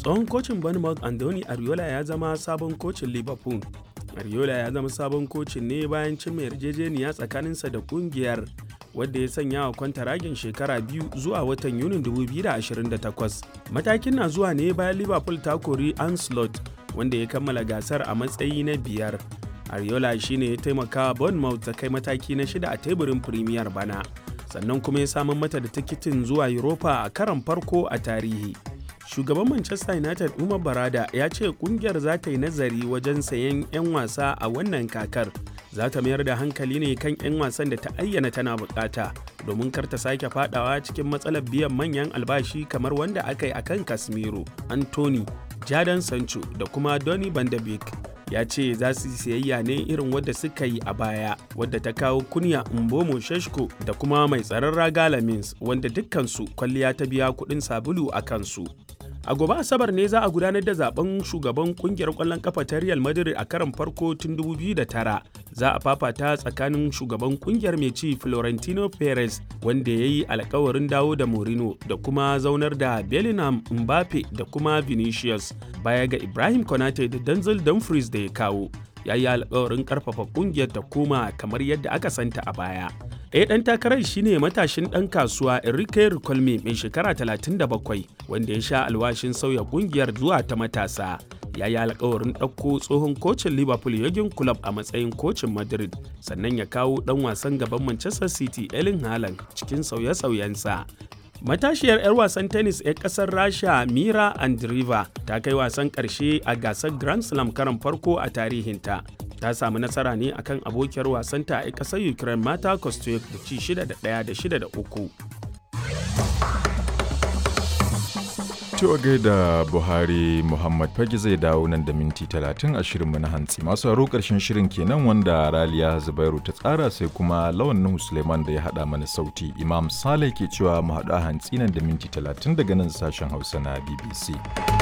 tsohon kocin bournemouth andoni ariola ya zama sabon kocin liverpool ariola ya zama sabon kocin ne bayan cimma yarjejeniya tsakaninsa da kungiyar wadda ya sanya wa kwantaragin shekara biyu zuwa watan yunin 2028 matakin na zuwa ne bayan liverpool ta kori anslot wanda ya kammala gasar a matsayi na biyar ariola shine ya taimaka bournemouth ta kai mataki na shida a teburin premier bana sannan kuma ya samar mata da tikitin zuwa europa a karon farko a tarihi shugaban manchester united umar barada ya ce kungiyar za ta yi nazari wajen sayen 'yan wasa a wannan kakar za ta mayar da hankali ne kan 'yan wasan da ta ayyana tana bukata domin kar ta sake fadawa cikin matsalar biyan manyan albashi kamar wanda aka yi akan casemiro anthony jadon sancho da kuma donny van de beek ya ce za su siyayya ne irin wadda suka yi a baya wadda ta kawo kunya mbomo sheshko da kuma mai tsaron raga lamins wanda dukkansu kwalliya ta biya kuɗin sabulu a kansu a gobe asabar ne za a gudanar da zaben shugaban kungiyar kwallon kafa ta real madrid a karon farko tun 2009 za a fafata tsakanin shugaban kungiyar mai ci florentino perez wanda ya yi alkawarin dawo da morino da kuma zaunar da bellingham mbappe da kuma vinicius baya ga ibrahim konate da denzel dumfries da ya kawo ya yi alkawarin karfafa kungiyar ta koma kamar yadda aka santa a baya ɗaya ɗan takarar shine matashin ɗan kasuwa Enrique Ricolme mai shekara 37 wanda ya sha alwashin sauya ƙungiyar zuwa ta matasa. Ya yi alkawarin ɗauko tsohon kocin Liverpool Jurgen Klopp a matsayin kocin Madrid sannan ya kawo ɗan wasan gaban Manchester City Erling Haaland cikin sauye-sauyensa. Matashiyar 'yar wasan tennis 'yar ƙasar Rasha Mira Andreeva ta kai wasan ƙarshe a gasar Grand Slam karan farko a tarihinta. Ta samu nasara ne akan abokiyar wasanta a ƙasar Ukraine Mata Kostyuk da ci 6 da 1 da 6 da 3. Cewa gaida Buhari Muhammad Fage zai dawo nan da minti 30 a shirinmu na hantsi. Masu haro ƙarshen shirin kenan wanda Raliya Zubairu ta tsara sai kuma Lawan Nuhu Suleiman da ya haɗa mana sauti. Imam Saleh ke cewa mu haɗu a hantsi nan da minti 30 daga nan sashen Hausa na BBC.